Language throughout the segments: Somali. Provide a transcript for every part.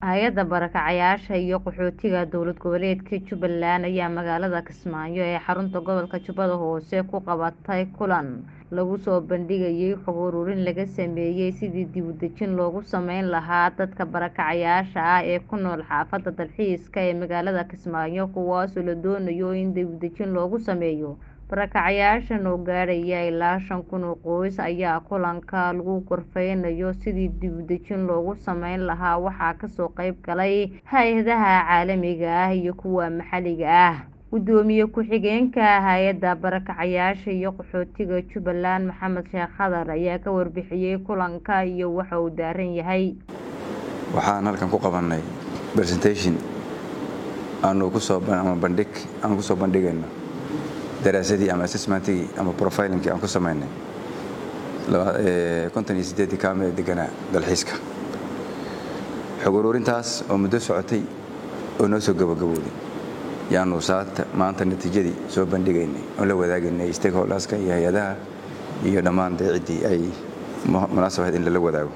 Hay'adda Barakacayaasha iyo Qaxootiga Dowlad Goboleedka Jubbaland ayaa magaalada Kismaayo ee xarunta gobolka Jubbada Hoose ku qabatay kulan lagu soo bandhigayay xog ururin laga sameeyay sidii dib u dejin loogu samayn lahaa dadka barakacayaasha ah ee ku nool xaafadda dalxiiska ee magaalada Kismaayo kuwaasoo la doonayo in dib u dejin loogu sameeyo barakacayaashan oo gaadhaya ilaa shan kun oo qoys ayaa kulanka lagu gorfeynayo sidii dib u dejin loogu samayn lahaa waxaa kasoo qayb galay hay-adaha caalamiga ah iyo kuwa maxalliga ah gudoomiye ku-xigeenka hay'adda barakacayaasha iyo qaxootiga Jubbaland Maxamed Sheekh Khadar ayaa ka warbixiyay kulanka iyo waxa uu daaran yahay waxaan halkan ku qabanay presentation aanu kusoo ama bandhig aan kusoo bandhigayno daraasadii ama assessmentigii ama profilingkii aan ku samaynay konton iyo siddeedii kaam ee deganaa dalxiiska xog ururintaas oo muddo socotay oo noo soo gabagabowday yaanu saata maanta natiijadii soo bandhigaynay oo la wadaagaynay stakeholderska iyo hay-adaha iyo dhammaan dee ciddii ay munaasabahayd in lala wadaago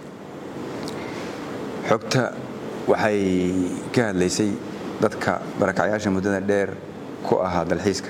xogta waxay ka hadlaysay dadka barakacyaasha muddada dheer ku ahaa dalxiiska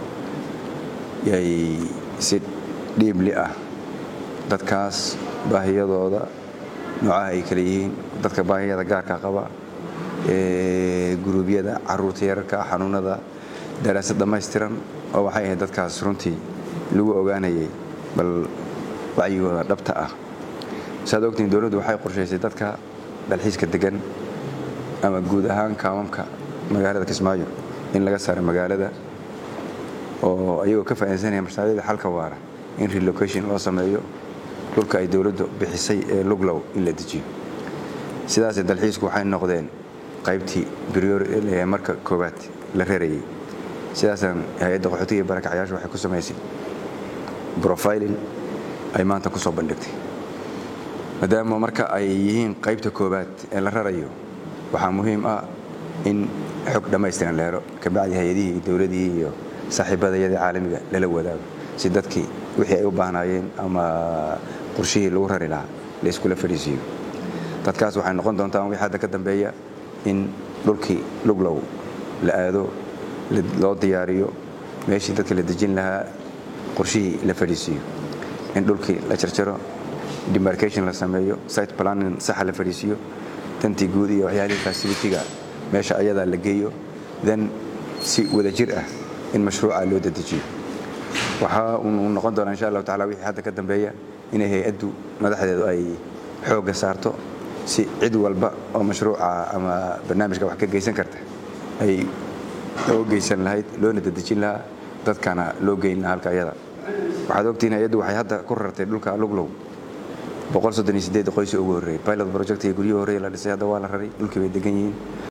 yay si dhiibli ah dadkaas baahiyadooda noocaha ay kala yihiin dadka baahiyada gaarka qaba guruubyada caruurta yararka xanuunada daraasad dhammaystiran oo waxay ahayd dadkaas runtii lagu ogaanayay bal wacyigooda dhabta ah saad ogtiin dowladdu waxay qorshaysay dadka dalxiiska degan ama guud ahaan kaamamka magaalada kismaayo in laga saaro magaalada oo ayagoo ka faa'iidaysanaya mashaariicda xalka waara in relocation loo sameeyo dhulka ay dowladdu bixisay ee luglow in la dejiyo sidaasee dalxiisku waxay noqdeen qaybtii brior marka koowaad la reerayay sidaasaan hay-adda qaxootiga iyo barakacyaasha waxay ku samaysay profiling ay maanta ku soo bandhigtay maadaama marka ay yihiin qaybta koowaad ee la rarayo waxaa muhiim ah in xog dhammaystiran la helo kabacdi hay-adihii iyo dowladihii iyo saaxiibadayadii caalamiga lala wadaago si dadkii wixii ay u baahnaayeen ama qorshihii lagu rari lahaa la iskula fadhiisiiyo dadkaas waxay noqon doontaan wixii hadda ka dambeeya in dhulkii luglow la aado loo diyaariyo meeshii dadka la dejin lahaa qorshihii la fadhiisiiyo in dhulkii la jarjaro demarcation la sameeyo site planning saxa la fadhiisiiyo dantii guud iyo waxyaalihii facilitiga meesha ayadaa la geeyo then si wadajir ah in mashruuca loo dadejiyo waxaa uu noqon doonaa insha allahu tacala wixii hadda ka dambeeya inay hay-addu madaxdeedu ay xoogga saarto si cid walba oo mashruuca ama barnaamijka wax ka geysan karta ay loo geysan lahayd loona dadejin lahaa dadkana loo geyn lahaa halka ayada waxaad ogtihiin hay-addu waxay hadda ku rartay dhulka luglow qoys ugu horreeyey pilot project iyo guryihii horreeye la dhisay hadda waa la raray dhulkii bay degan yihiin